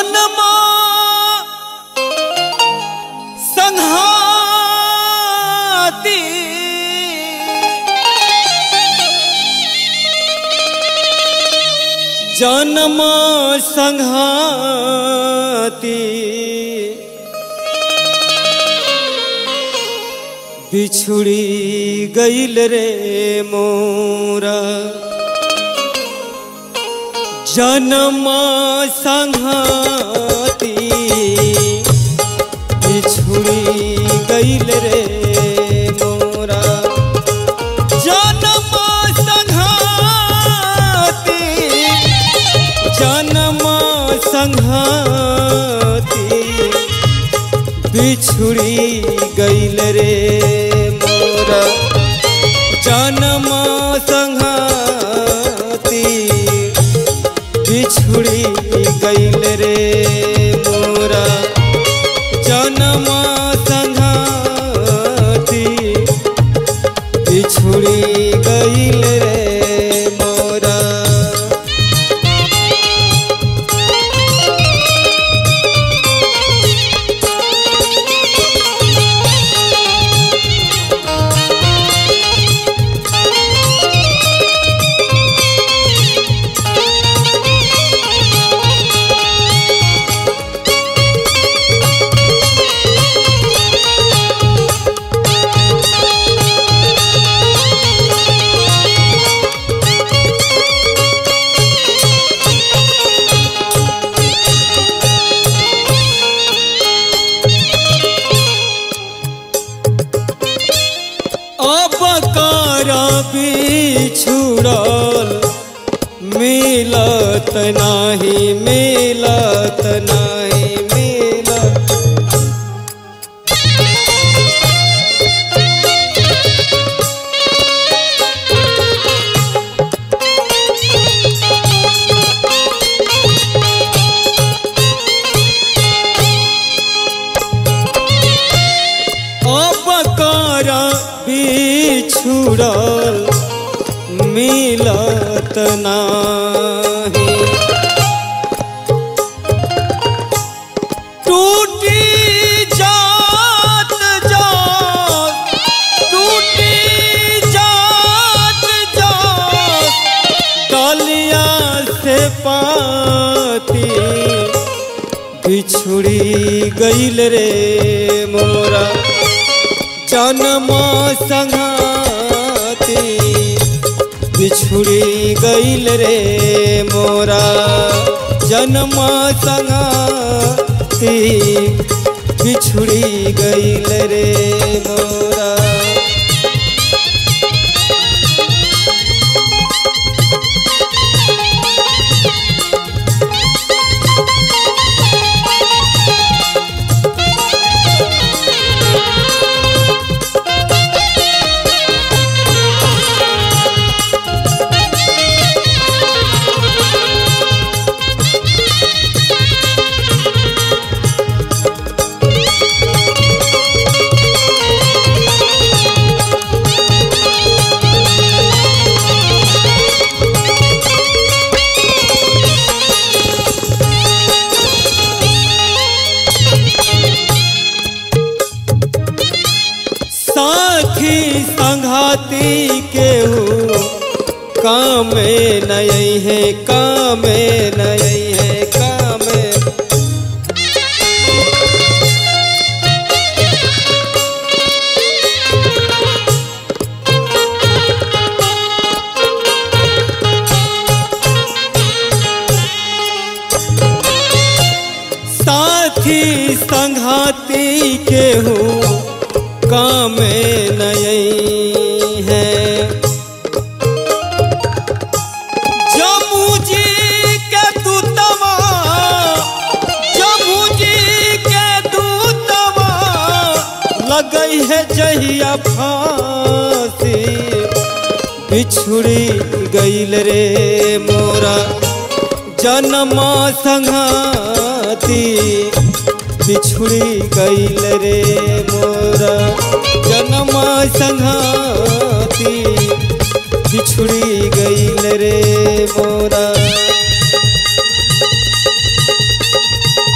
जनमा संहाती जन्म संहाती बिछुड़ी गईल रे मोरा जन्म संहाती बिछुड़ी गईल रे मोरा जन्म संघाती जन्म संघाती बिछुड़ी गईल रे मोरा जन्म संघाती बिछुड़ी गईल रे मोरा जन्म संघाती बिछुड़ी गईल रे मोरा अब कर बिछुड़ल मिलत नाही मिलत नाही मिलत अब कर बिछुड़ल मिलत नाही टूटी जात जात टूटी जात जात डलिया से पाती बिछुड़ी गईल रे मोरा जन्म संघाती बिछुड़ी गईल रे मोरा जन्म संघाती बिछुड़ी गईल रे मोरा साथी संघाती केहू काम नई है काम नई है काम साथी संघाती केहू काम नई है जम्मू जी के दूतवा जम्मू जी के दूतवा लगई है जहिया फांसी बिछुड़ी गईल रे मोरा जन्म संघाती बिछुड़ी गईल रे मोरा जन्म संघाती बिछुड़ी गईल रे मोरा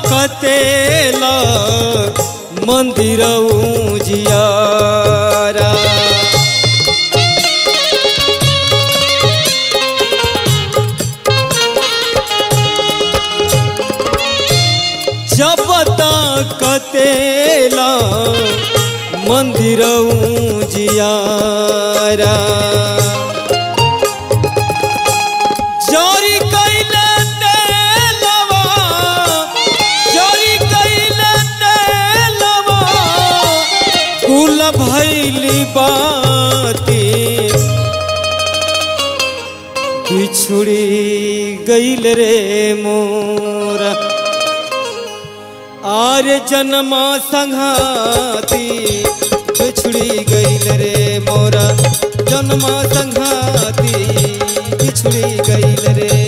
कतेला मंदिर जियारा जब कतेला मंदिर जियारा जरी कैले तेलवा जरी कैले तेलवा कुल भैली बाती बिछुड़ी गईल रे मोरा आर जन्मा संघाती बिछुड़ी गईल रे मोरा जन्मा संघाती बिछुड़ी गईल रे